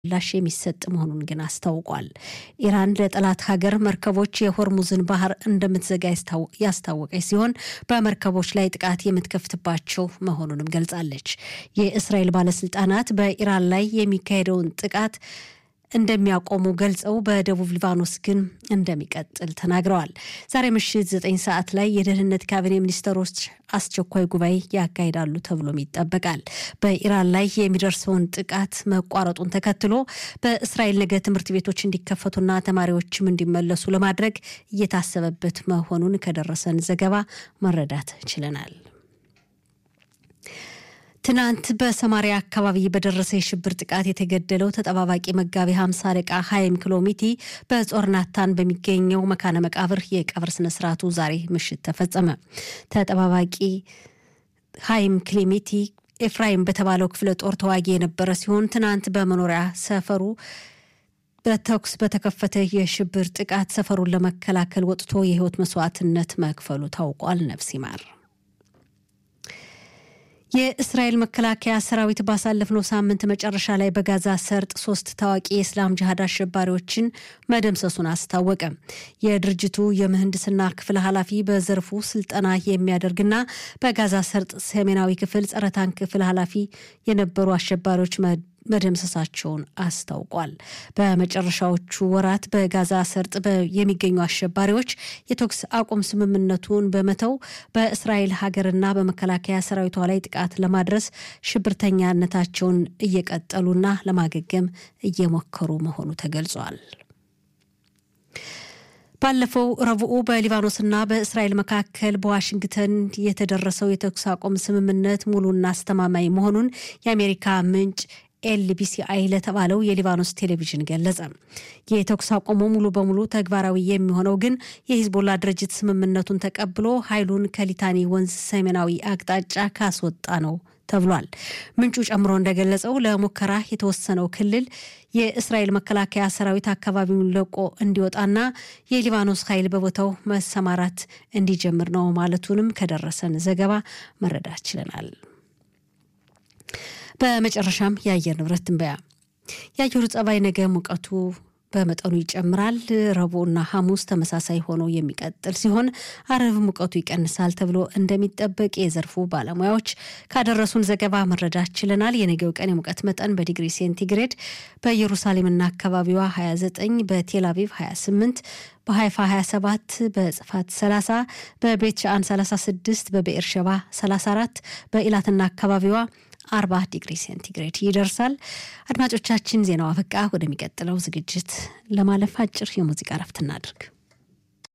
ምላሽ የሚሰጥ መሆኑን ግን አስታውቋል። ኢራን ለጠላት ሀገር መርከቦች የሆርሙዝን ባህር እንደምትዘጋ ያስታወቀች ሲሆን በመርከቦች ላይ ጥቃት የምትከፍትባቸው መሆኑንም ገልጻለች። የእስራኤል ባለስልጣናት በኢራን ላይ የሚካሄደውን ጥቃት እንደሚያቆሙ ገልጸው በደቡብ ሊባኖስ ግን እንደሚቀጥል ተናግረዋል። ዛሬ ምሽት ዘጠኝ ሰዓት ላይ የደህንነት ካቢኔ ሚኒስትሮች አስቸኳይ ጉባኤ ያካሂዳሉ ተብሎም ይጠበቃል። በኢራን ላይ የሚደርሰውን ጥቃት መቋረጡን ተከትሎ በእስራኤል ነገ ትምህርት ቤቶች እንዲከፈቱና ተማሪዎችም እንዲመለሱ ለማድረግ እየታሰበበት መሆኑን ከደረሰን ዘገባ መረዳት ችለናል። ትናንት በሰማሪያ አካባቢ በደረሰ የሽብር ጥቃት የተገደለው ተጠባባቂ መጋቢ ሀምሳ አለቃ ሀይም ኪሎሚቲ በጾርናታን በሚገኘው መካነ መቃብር የቀብር ስነስርዓቱ ዛሬ ምሽት ተፈጸመ። ተጠባባቂ ሀይም ክሊሚቲ ኤፍራይም በተባለው ክፍለ ጦር ተዋጊ የነበረ ሲሆን ትናንት በመኖሪያ ሰፈሩ በተኩስ በተከፈተ የሽብር ጥቃት ሰፈሩን ለመከላከል ወጥቶ የህይወት መስዋዕትነት መክፈሉ ታውቋል። ነፍስ ይማር። የእስራኤል መከላከያ ሰራዊት ባሳለፍነው ሳምንት መጨረሻ ላይ በጋዛ ሰርጥ ሶስት ታዋቂ የእስላም ጅሃድ አሸባሪዎችን መደምሰሱን አስታወቀ። የድርጅቱ የምህንድስና ክፍል ኃላፊ በዘርፉ ስልጠና የሚያደርግና በጋዛ ሰርጥ ሰሜናዊ ክፍል ጸረ ታንክ ክፍል ኃላፊ የነበሩ አሸባሪዎች መደምሰሳቸውን አስታውቋል። በመጨረሻዎቹ ወራት በጋዛ ሰርጥ የሚገኙ አሸባሪዎች የተኩስ አቁም ስምምነቱን በመተው በእስራኤል ሀገርና በመከላከያ ሰራዊቷ ላይ ጥቃት ለማድረስ ሽብርተኛነታቸውን እየቀጠሉና ለማገገም እየሞከሩ መሆኑ ተገልጿል። ባለፈው ረቡዕ በሊባኖስና በእስራኤል መካከል በዋሽንግተን የተደረሰው የተኩስ አቁም ስምምነት ሙሉና አስተማማኝ መሆኑን የአሜሪካ ምንጭ ኤልቢሲአይ ለተባለው የሊባኖስ ቴሌቪዥን ገለጸ። የተኩስ አቁሙ ሙሉ በሙሉ ተግባራዊ የሚሆነው ግን የሂዝቦላ ድርጅት ስምምነቱን ተቀብሎ ኃይሉን ከሊታኒ ወንዝ ሰሜናዊ አቅጣጫ ካስወጣ ነው ተብሏል። ምንጩ ጨምሮ እንደገለጸው ለሙከራ የተወሰነው ክልል የእስራኤል መከላከያ ሰራዊት አካባቢውን ለቆ እንዲወጣና የሊባኖስ ኃይል በቦታው መሰማራት እንዲጀምር ነው ማለቱንም ከደረሰን ዘገባ መረዳት ችለናል። በመጨረሻም የአየር ንብረት ትንበያ። የአየሩ ጸባይ ነገ ሙቀቱ በመጠኑ ይጨምራል። ረቡዕና ሐሙስ ተመሳሳይ ሆኖ የሚቀጥል ሲሆን አርብ ሙቀቱ ይቀንሳል ተብሎ እንደሚጠበቅ የዘርፉ ባለሙያዎች ካደረሱን ዘገባ መረዳት ችለናል። የነገው ቀን የሙቀት መጠን በዲግሪ ሴንቲግሬድ በኢየሩሳሌምና አካባቢዋ 29፣ በቴል አቪቭ 28 በሀይፋ 27 በጽፋት 30 በቤት ሻአን 36 በብኤር ሸባ 34 በኢላትና አካባቢዋ አርባ ዲግሪ ሴንቲግሬድ ይደርሳል። አድማጮቻችን ዜናው አበቃ። ወደሚቀጥለው ዝግጅት ለማለፍ አጭር የሙዚቃ ረፍት እናድርግ።